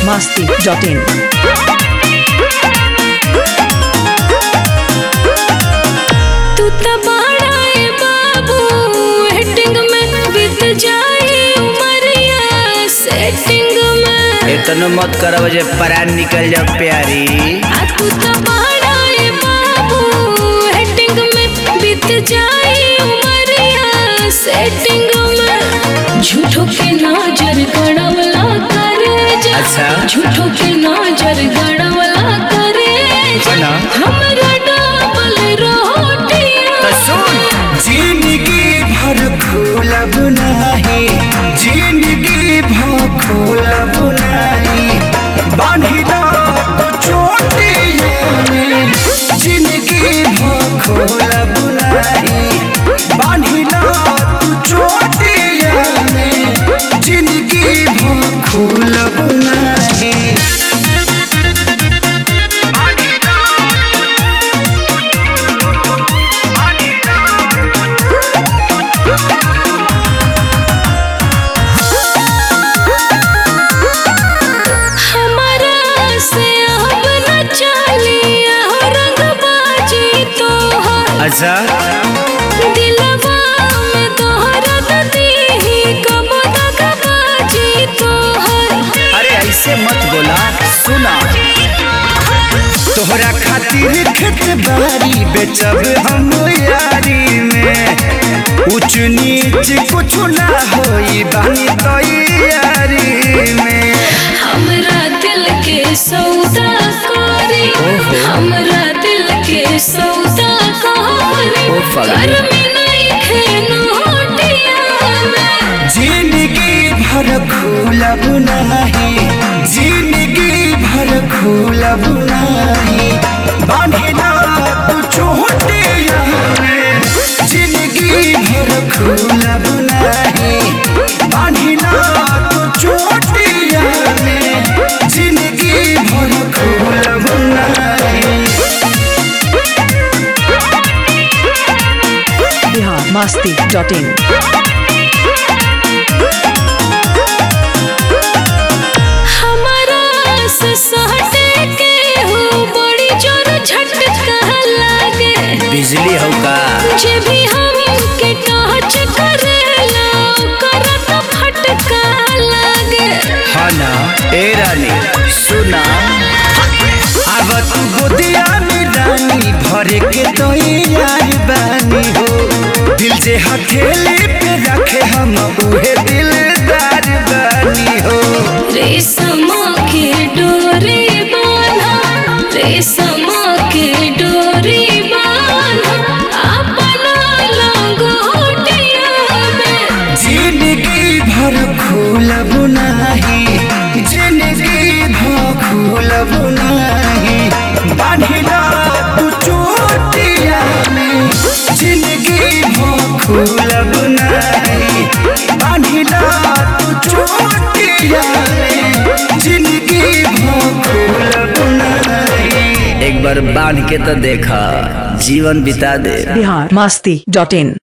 masti.in. तू त बड़ा ए बाबू हेटिंग में बीत जाए उमरिया सेटिंग में इतनो मत करब जे परान निकल जाओ प्यारी आ तू त बड़ा ए बाबू हेटिंग में बीत जाए उमरिया सेटिंग में झूठो के नजर गड़वला करे जा अच्छा। झूठो के नजर गड़वला करे जा ना। हमरा डबल रोटियां तो सुन जिंदगी भर खोलब नाही जिंदगी भर खोलब नाही बांधिला तो चोटियों में जिंदगी भर खोलब नाही बांधिला तो चोटियों में जिंदगी भर खोलब नाही हमारा से अब न चलिया रंगबाजी तोहर अच्छा दिलवा में तोहरा दीही कब दगबाजी तोहर अरे ऐसे मत बोला सुना तोहरा खातिर खेत बारी बेचब हम यारी में ऊंच नीच कुछ ना होई बानी तैयारी में हमरा दिल के सौदा करी हमरा दिल के सौदा करी ओ फगली। घर में नहीं खेनोटिया में जिंदगी भर खोलब नाही जिंदगी भर खोलब नाही बांधिला तू चोटिया में जिंदगी भर खोलब नाही बांधिला तू चोटिया में जिंदगी भर खोलब नाही Bihar masti.in. हमारा से सहटे के हो बड़ी जोर झटका लागे बिजली हो का जे भी हम के टच करेला ओकरा तो फटका लागे हाँ ना ए रानी सुना अब तू गोदिया में रानी भरे के तो यार बानी हो दिल जे हथेली पे रखे हम उहे दिलदार बानी हो रेशम के डोरी बांधा रेशम के डोरी बांधा अपना लंगोटिया में जिंदगी भर खोलब नाही जिंदगी भर खोलब नाही बांधिला तू चोटिया में जिंदगी भर खोलब नाही बांधिला तू चोटिया में जिंदगी भर खोलब नाही एक बार बांध के तो देखा जीवन बिता दे Bihar masti.in.